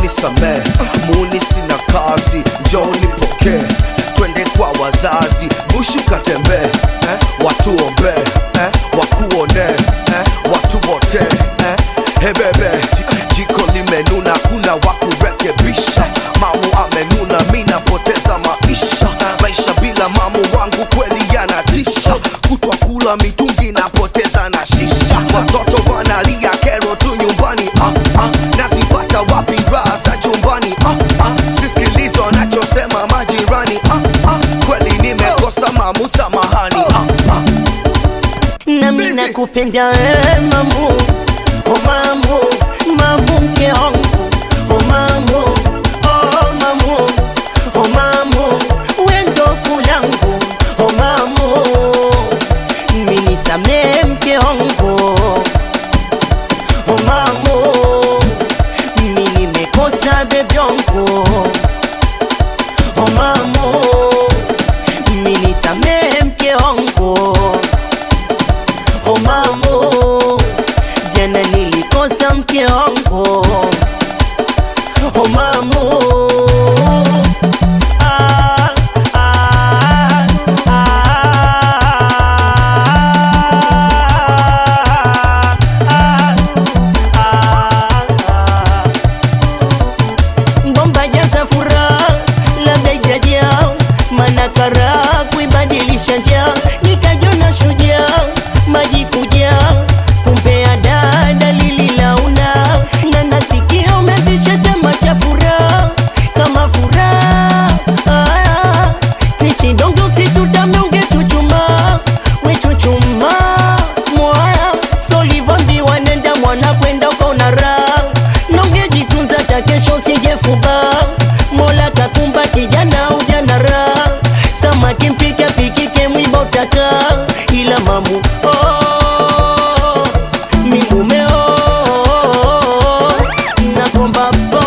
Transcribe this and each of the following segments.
nisamee muni sina kazi njoni pokee twende kwa wazazi bushu katembee eh? watuombee eh? wakuone eh? watubote eh? hebebe Ji- jiko limenuna kuna wakurekebisha mamu amenuna mi napoteza maisha maisha bila mamu wangu kweli yanatisha kutwa kula mitungi napoteza na shisha watoto wanalia kero tu nyumbani ah, ah. nazipata wapi raha za chumbani ah, ah. sisikilizo wanachosema majirani ah, ah. kweli nimekosa mamu samahani ah, ah. nami Busy. nakupenda we mamu o mamu mamu mke wangu o mamu o mamu o mamu wendo fulangu o mamu minisamee mke wangu o mamu mi nimekosa bebyongu o mamu minisamee mke wangu o mamu jana nilikosa mke wangu o mamu ah, ah, ah, ah, ah, ah. Bomba jaza furaha labda ijajaa mana karaha kuibadilisha njaa nikajona shujaa maji kuja kumpea dada lililauna na nasikia umezisha chama cha furaha kama furaha ah, sichidonge usitutame ungechuchuma wechuchuma mwaya solivambiwa nenda mwana kwenda ukaona raha nongejitunza ta kesho usijefuba mola kakumba kijana ujana raha samaki mpika pikike mwiba utaka ila mamu oh, mimume oh, nakomba po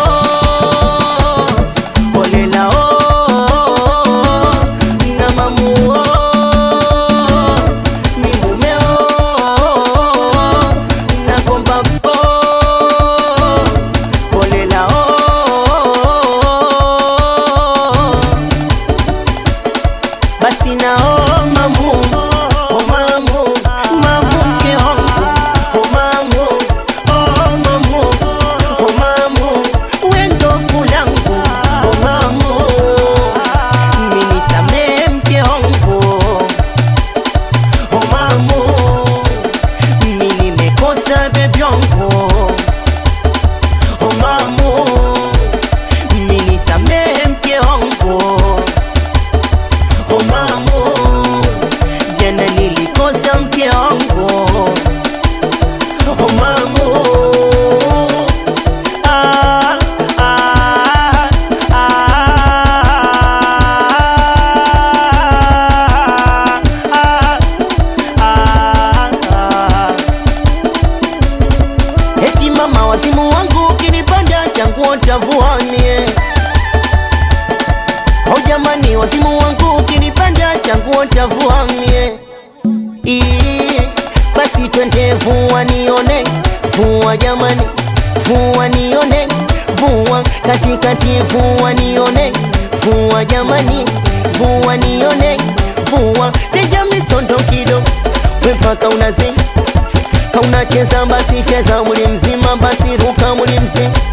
olela oh, na mamu oh, mimume oh, nakomba po olela oh, basi nao mamu o mamu mamu mke wangu o mamu o mamu o mamu wendo fulangu o mamu minisamee mke wangu o mamu mi nimekosa bebyongu o mamu minisamee mke wangu o mamu jana nilikosa mke wangu o mamu ah, ah, ah, ah, ah, ah. Eti mama wazimu wangu ukinipanda changuo chavuanie Oh jamani wazimu wangu ukinipanda changuo chavuamie Ii, basi twende vua nione vua jamani vua nione vua katikati vua nione vua jamani vua nione vua piga misondo kidogo we mpaka unazi kaunacheza basi cheza muli mzima basi ruka muli mzima